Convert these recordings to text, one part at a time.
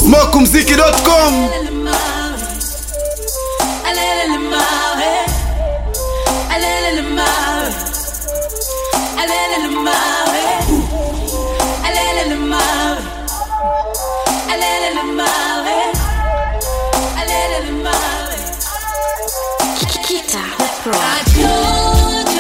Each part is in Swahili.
smokumziki.com Kita Pro.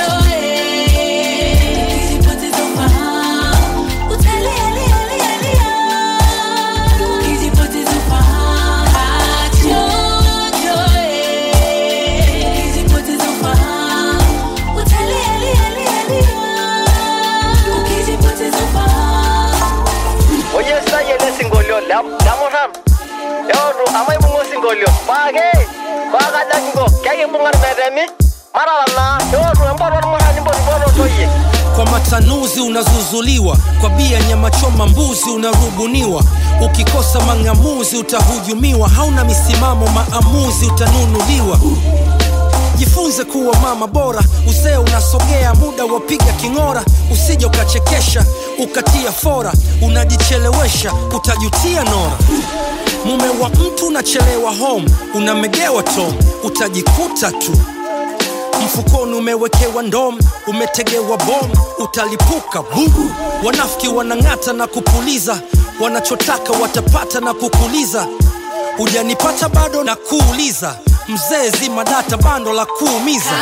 oyesitaye lesingolio lamurhan eotu amaibung'a osingolio paake paakajakingo kekibung'a irmetemi marara naa eotu empoto ormurrani mpotipototoyie kwa matanuzi unazuzuliwa kwa bia nyama choma mbuzi unarubuniwa ukikosa mang'amuzi utahujumiwa hauna misimamo maamuzi utanunuliwa jifunze kuwa mama bora uzee unasogea muda wapiga king'ora usije ukachekesha ukatia fora unajichelewesha utajutia nora mume wa mtu unachelewa home unamegewa tom utajikuta tu mfukoni umewekewa ndom umetegewa bom utalipuka bu wanafiki wanang'ata na kupuliza wanachotaka watapata na kukuliza hujanipata bado na kuuliza mzee zima data bando la kuumiza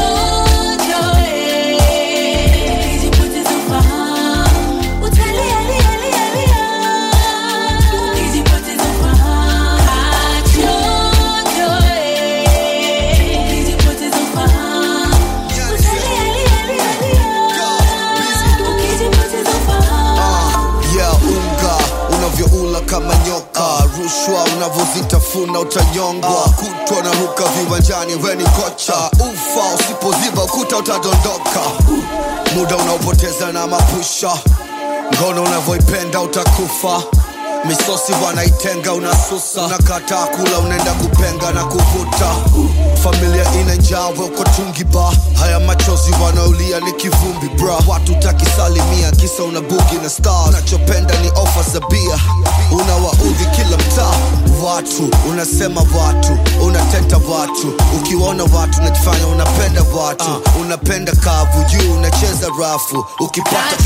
yeah, unga unavyoula kama nyoka rushwa unavyozitafuna utanyongwa kutwa na ruka viwanjani weni kocha ufa usipoziba ukuta utadondoka muda unaopoteza na mapusha ngono unavyoipenda utakufa misosi wanaitenga unasusa unakataa kula unaenda kupenga na kuvuta familia ina njaa we uko tungi ba haya machozi wanaolia ni kivumbi bra watu takisalimia kisa una bugi na star unachopenda ni ofa za bia unawaudhi kila mtaa watu unasema watu unateta watu ukiwaona watu unajifanya unapenda watu uh, unapenda kavu juu unacheza rafu ukipata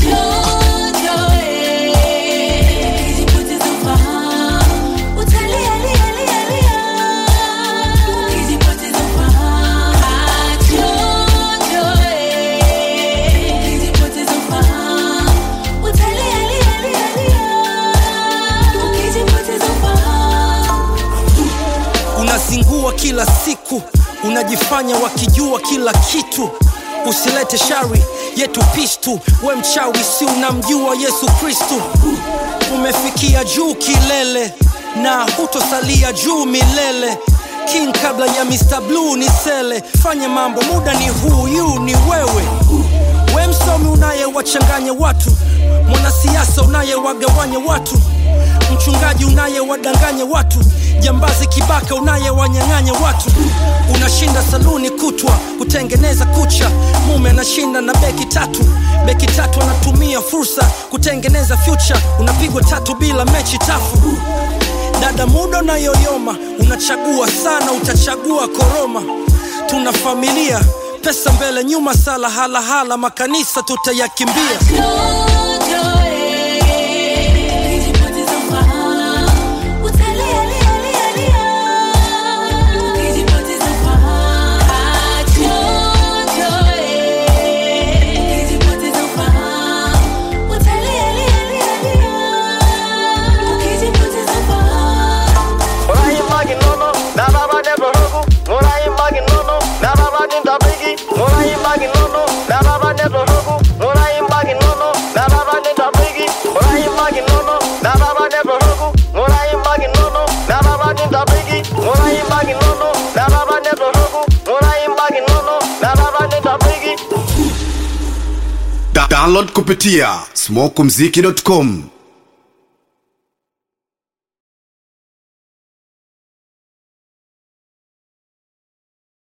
unazingua kila siku unajifanya wakijua kila kitu usilete shari yetu pistu we mchawi si unamjua yesu kristu umefikia juu kilele na hutosalia juu milele king kabla ya mr blue ni sele fanya mambo muda ni huyu ni wewe we msomi unayewachanganya watu mwanasiasa unayewagawanya watu mchungaji unayewadanganya watu jambazi kibaka unayewanyang'anya watu unashinda saluni kutwa kutengeneza kucha mume anashinda na beki tatu beki tatu anatumia fursa kutengeneza future unapigwa tatu bila mechi tafu dada muda unayoyoma unachagua sana utachagua koroma tuna familia pesa mbele nyuma sala halahala makanisa tutayakimbia ng'urayimbaki nono natapa netoroku ng'urayimbaki nono natapa nintabiki ng'urayimbaki nono natapa netoroku ng'urayimbaki nono natapa nintabiki ng'urayimbaki nono natapa netoroku ng'urayimbaki nono natapa nintabiki ng'urayimbaki nono natapa netoroku ng'urayimbaki nono natapa nintabiki Da- download kupitia smokumziki.com